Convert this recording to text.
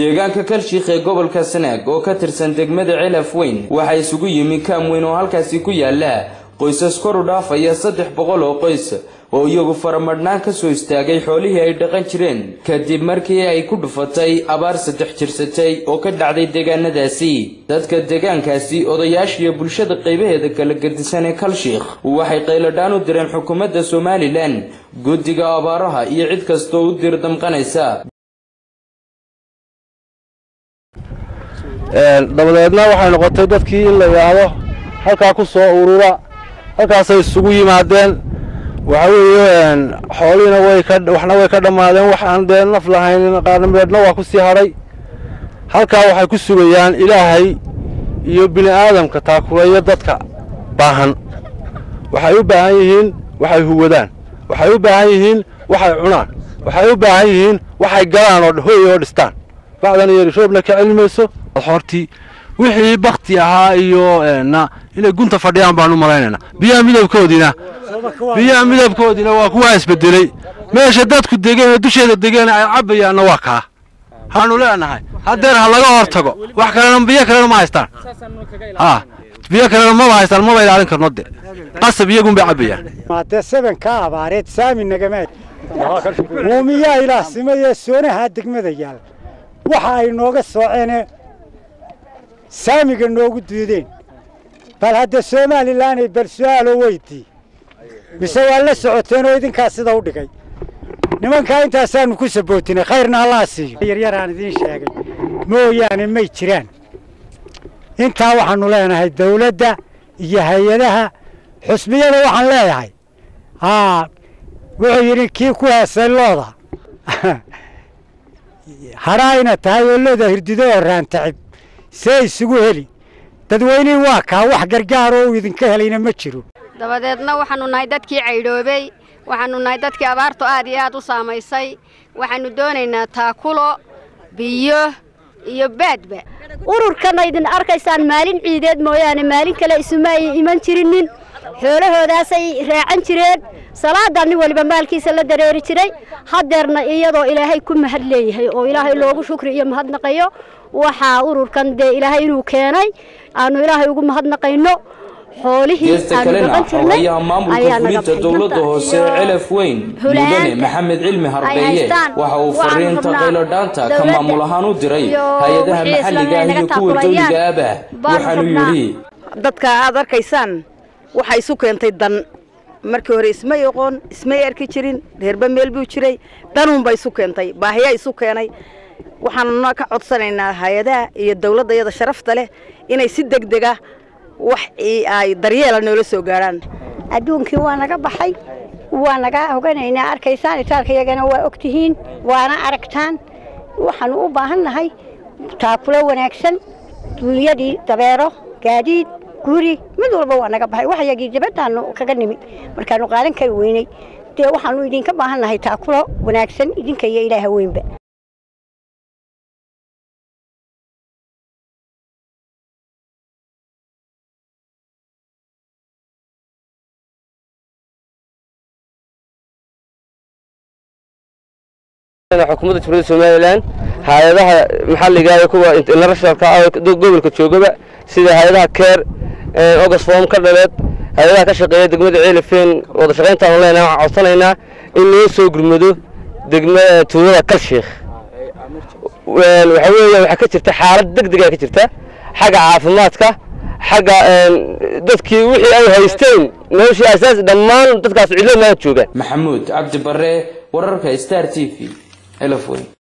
deegaanka kalshiikh ee gobolka sanaag oo ka tirsan degmada celaf weyn waxaa isugu yimi kaam weyn oo halkaasi ku yaala qoysas kor u dhaafaya saddex boqol oo qoys oo iyagu faramadhnaan ka soo istaagay xoolihii ay dhaqan jireen kadib markii ay ku dhufatay abaar saddex jirsatay oo ka dhacday deegaanadaasi dadka deegaankaasi odayaashiiyo bulshada qaybaheeda kala gedisan ee kalshiikh waxay qayladhaan u direen xukuumadda somalilan guddiga abaaraha iyo cid kastoo u dir damqanaysa dabadeedna waxay noqotay dadkii in la yidhaahdo halkaa ku soo urura halkaasay isugu yimaadeen waxa weeye xoolihiina way ka waxna way ka dhammaadeen waxaan dee naf lahayn qaarnimeedna waa ku sii hadhay halkaa waxay ku sugayaan ilaahay iyo bini aadamka taakuleeyo dadka baahan waxay u baahan yihiin waxay huwadaan waxay u baahan yihiin waxay cunaan waxay u baahan yihiin waxay galaan oo hooy oo dhistaan bacdan iyo rishoobna ka celmayso hortii wixii bakti ahaa iyo na inay gunta fadhiyaan baan u malaynaynaa biyaha midabkoodiina biyaha midabkoodiina waa kuwaa isbedelay meesha dadku degeen ee dusheeda degeen ay cabbayaanna waa kaa waxaanu leenahay haddeer ha laga hor tago wax kalena biyo kalena ma haystaan ha biyo kalena maba haystaan maba ilaalin karno de qasab iyagun bay cabbayaan maadee sebenkaa abaareed saami nagamaad uumiyaa ilaah simayee soonahaa degmada yaal waxa ay nooga sooceene saamiga noogu diideen bal hadda somalilanay bal su-aalo weydii mise waa la socoteen oo idinkaa sida u dhigay nimankaa intaasaanu ku sabootinay khayrna allaa siiyo yaryaraan idiin sheegay mooyaane may jiraan intaa waxaannu leenahay dawladda iyo hay-adaha xusbiyada waxaan leeyahay haa wuxuu yidhi kii ku heesay looda hadhaayna tahay oo looda hirdido oo raantacib see isugu heli dadweynihii waa kaa wax gargaar oo uu idinka helayna ma jiro dabadeedna waxaannu nahay dadkii caydhoobey waxaannu nahay dadkii abaartu aad iyo aad u saamaysay waxaannu doonaynaa taakulo biyo iyo baadba ururkanna idin arkaysaan maalin ciideed mooyaane maalin kale isuma ay iman jirinin xoolahoodaasay raacan jireen salaadaa nin waliba maalkiisa la dareeri jiray haddeerna iyadoo ilaahay ku mahad leeyahay oo ilaahay loogu shukri iyo mahadnaqayo waxaa ururkan dee ilaahay inuu keenay aanu ilaahay ugu mahadnaqayno geesta kalena xogayaha maamulka fulinta dowladda hoose celaf weyn mudane maxamed cilmi harbeeye waxa uu fariinta qayladhaanta ka maamul ahaan u diray hay-adaha maxalliga ah iyo kuwa dawliga abah waxaanu yidhi dadka aad arkaysaan waxa isu keentay dan markii hore ismay oqoon ismay arki jirin reerba meel buu jiray danuunba isu keentay baahiyaa isu keenay waxaanuna ka codsanaynaa hay-adaha iyo dawladda iyada sharafta leh inay si deg dega wax ay daryeela noola soo gaadhaan adduunkii waa naga baxay waa naga hoganaynaa arkaysaan itaalka iyagana waa og tihiin waana aragtaan waxaanu u baahan nahay taakulo wanaagsan duunyadii dabeero gaadiid guri mid walba waa naga baxay wax yagii dibaddaanu kaga nimi markaanu qaadan kari weynay dee waxaanu idinka baahan nahay taakulo wanaagsan idinka iyo ilaaha weynba xukuumadda jamhuuriyadda somalilan hay-adaha maxalliga iyo kuwa internationalka ah gobolka joogaba sida hay-adaha keer ogasfom ka dhaleed hay-adaha ka shaqeeya degmada ceelifeen wada shaqayntaanu leenahay waxaan codsanaynaa in loo soo gurmado degma tuulada kalshiikh waxa weeya waxaa ka jirta xaalad deg dega ka jirta xagga caafimaadka xagga dadkii wixii ay haysteen noloshii asaas dhammaan dadkaas cidlo maa joogaan maxamuud cabdi bare wararka star t v elf weyn